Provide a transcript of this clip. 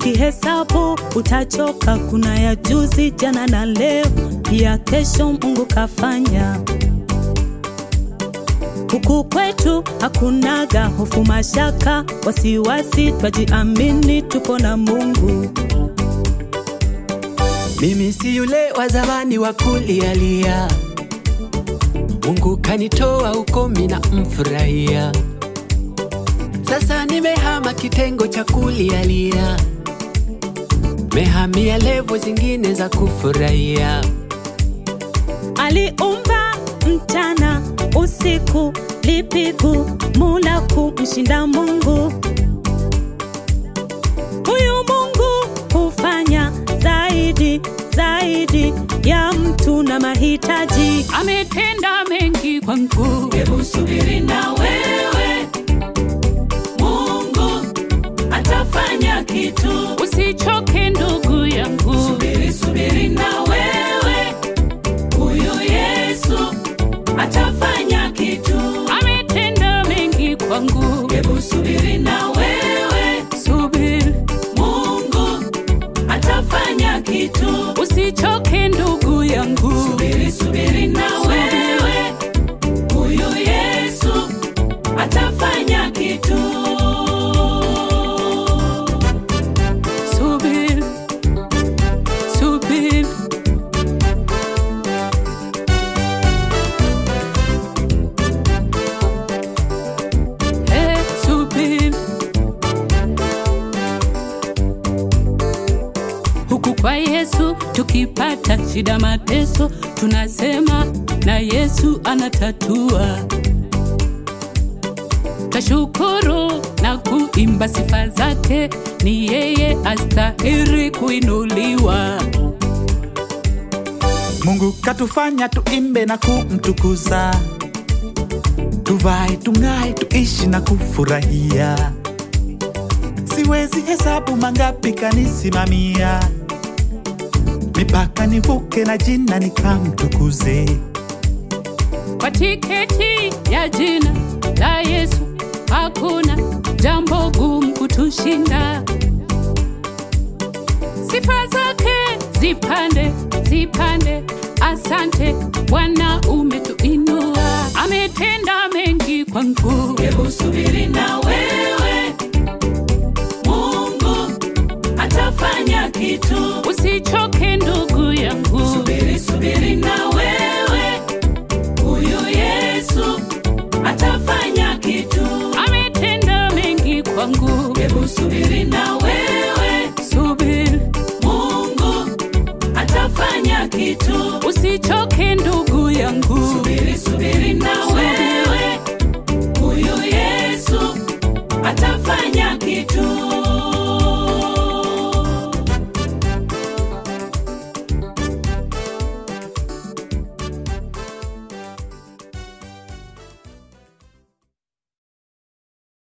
ukihesabu utachoka. Kuna ya juzi, jana na leo, pia kesho Mungu kafanya. Huku kwetu hakunaga hofu, mashaka, wasiwasi, twajiamini, tuko na Mungu. Mimi si yule wa zamani wa kulialia, Mungu kanitoa huko, mina mfurahia. Sasa nimehama kitengo cha kulialia, mehamia levo zingine za kufurahia. Aliumba mchana usiku, lipigu mula kumshinda Mungu. Huyu Mungu hufanya zaidi zaidi ya mtu na mahitaji. ametenda mengi kwangu. Hebu subiri na wewe, Mungu atafanya kitu. Usichoke ndugu yangu, Subiri, subiri na wewe, huyu Yesu atafanya kitu. ametenda mengi kwangu. Hebu subiri na wewe, Subiri, Mungu atafanya kitu. usichoke ndugu yangu. Subiri, subiri na wewe, huyu Yesu atafanya kitu. Subiri, subiri, eh, subiri. Huku kwa Yesu tukipata shida, mateso, tunasema na Yesu anatatua. Tashukuru na kuimba sifa zake, ni yeye astahiri kuinuliwa. Mungu katufanya tuimbe na kumtukuza, tuvae tung'ae, tuishi na kufurahia. Siwezi hesabu mangapi kanisimamia, mipaka nivuke na jina nikamtukuze. Kwa tiketi ya jina la Yesu hakuna jambo gumu kutushinda. Sifa zake zipande zipande, asante Bwana, umetuinua, ametenda mengi kwangu. Hebu subiri na wewe, Mungu atafanya kitu. Usichoke ndugu yangu, Subiri, subiri na wewe, huyu Yesu atafanya kitu. ametenda mengi kwangu. Hebu subiri na wewe, Subiri, Mungu atafanya kitu. usichoke ndugu yangu. Subiri, subiri na wewe, huyu Yesu atafanya kitu.